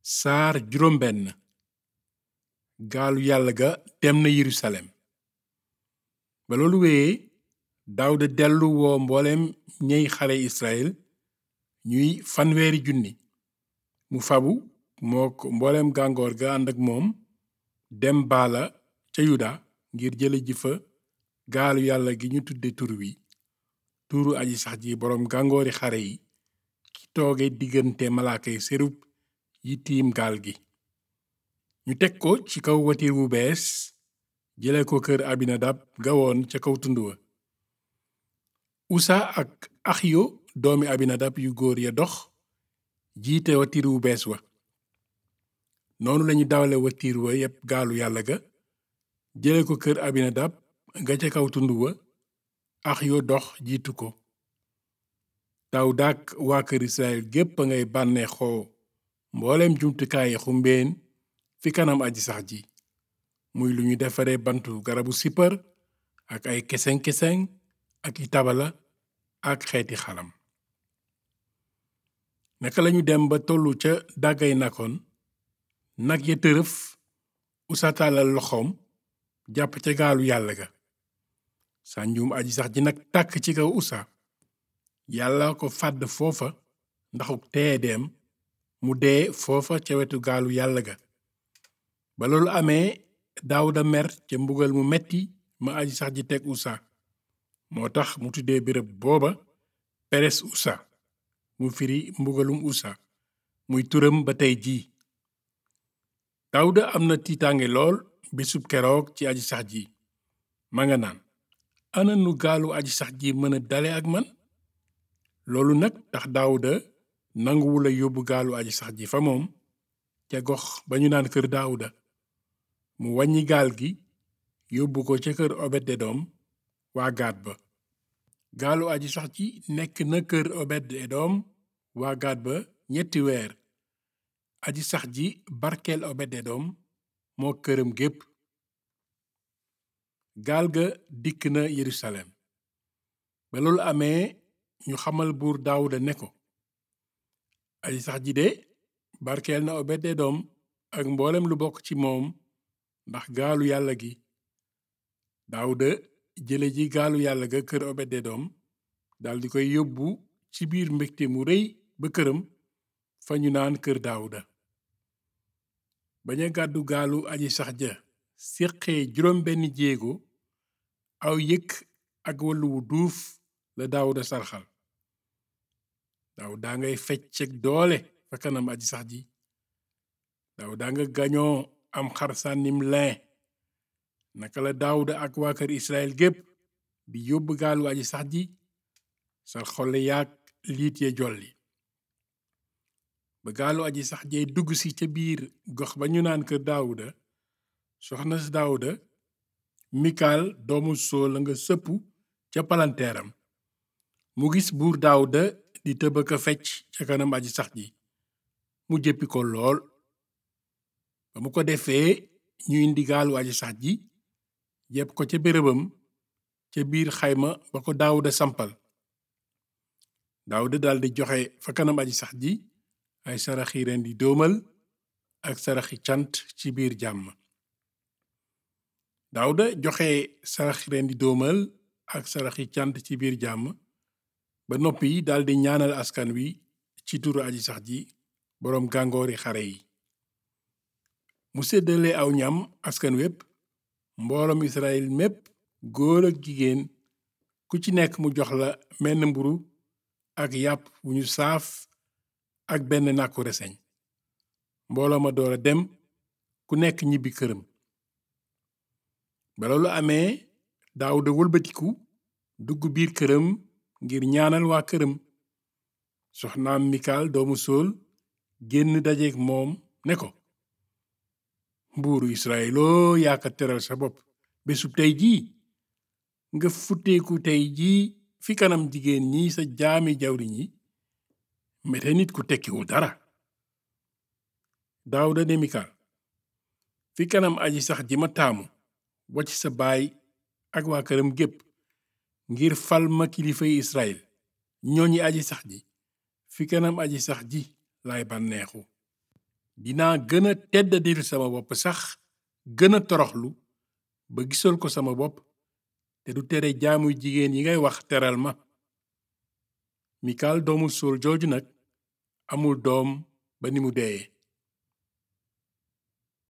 saar juróom benn gaalu yàlla ga dem na yerusalem ba loolu wéyee daawuda dellu woo mbooleem ñey xale israel ñuy fanweeri junni mu fabu mook mbooleem gàngoor ga ànd ak moom dem baala ca yuda ngir jële ji fa gaalu yàlla gi ñu tudde tur wi tuuru aji sax ji boroom gàngoori xare yi ki tooge diggante malaakay serub yi tiim gaal gi ñu teg ko ci kaw watiir wu bees jële ko kër abinadab gawoon ca kaw tund wa usa ak axiyo doomi abinadab yu góor ya dox jiite watiir wu bees wa noonu lañu dawale watiir wa yépp gaalu yàlla ga jële ko kër abinadab nga ca kaw tund wa axiyo dox jiitu ko daawuda ak waa kër israel gépp a ngay bànneexoo mbooleem jumtukaayi xumbeen fi kanam aji sax ji muy lu ñu defare bantu garabu sippar ak ay keseng-keseng ak i tabala ak xeeti xalam naka lañu dem ba tollu ca dàggay nakoon nag ya tërëf usa tàllal loxoom jàpp ca gaalu yàlla ga sànjum aji sax ji nag tàkk ci kaw usa yàlla ko fàdd foofa ndaxuk teedeem mu dee foofa ca wetu gaalu yàlla ga ba loolu amee daawuda mer ca mbugal mu metti ma aji sax ji teg usa moo tax mu tuddee béréb booba peres usa mu firi mbugalum usa muy turam ba tey jii daawuda am na tiitaange lool bisub keroog ci aji sax ji ma nga naan ana nu gaalu aji sax ji mën a dale ak man loolu nag tax daawuda nanguwula yóbbu gaalu aji sax ji fa moom ca gox ba ñu naan kër daawuda mu wàññi gaal gi yóbbu ko ca kër obed edom waa gaat ba gaalu aji sax ji nekk na kër obed edom waa gaat ba ñetti weer aji sax ji barkeel obed edom moo këram gépp gaal ga dikk na yerusalem ba loolu amee ñu xamal buur daawuda ne ko aji sax ji de barkeel na obed edom ak mboolem lu bokk ci moom ndax gaalu yàlla gi daawuda jële ji gaalu yàlla ga kër obed edom daldi koy yóbbu ci biir mbégte mu rëy ba këram fa ñu naan kër daawuda baña gàddu gaalu aji sax ja séqee juróom benn jéego aw yëkk ak wàllu wu duuf la daawuda sarxal daawuda ngay fecceg doole fa kanam aji sax ji daawuda nga gañoo am xar sànnim lin naka la daawuda ak waa kër israel gépp di yóbbu gaalu aji sax ji sar xolle yaag liit ya jolli ba gaalu aji sax jee dugg si ca biir gox ba ñu naan kër daawuda soxna si daawuda mikaal doomu sool la nga sëpp ca palanteeram mu gis buur daawuda di tëbaka fecc ca kanam aji sax ji mu jéppi ko lool ba mu ko defee ñu indi gaalu aji sax ji yépp ko ca bérébam ca biir xayma ba ko daawuda sampal daawuda daldi joxe fa kanam aji sax ji ay saraxi ren di doomal ak saraxi cant ci biir jàmm daawuda joxe saraxi ren di doomal ak saraxi cant ci biir jàmm ba noppi daldi ñaanal askan wi ci turu aji sax ji boroom gàngoori xare yi mu séddale aw ñam askan wépp mbooloom israel mépp góor ak jigéen ku ci nekk mu jox la menn mburu ak yàpp wu ñu saaf ak benn nàkku reseñ mbooloo ma door a dem ku nekk ñibbi këram ba loolu amee daawuda wëlbatiku dugg biir këram ngir ñaanal waa këram soxnaam mikaal doomu sool génn dajeek moom ne ko mbuuru israeloo yaaka teral sa bopp bésub tey jii nga futteeku tey jii fi kanam jigéen ñi sa jaami jawriñ yi mete nit ku tekkiwul dara daawuda ne mikaal fi kanam aji sax ji ma taamu wacc sa baay ak waa këram gépp ngir fal ma kilifay israel ñooñi aji sax ji fi kanam aji sax ji laay bànneexu dinaa gën a teddadil sama bopp sax gën a toroxlu ba gisal ko sama bopp te du tere jaamu jigéen yi ngay wax teral ma mikaal doomu suul jooju nag amul doom ba ni mu deeye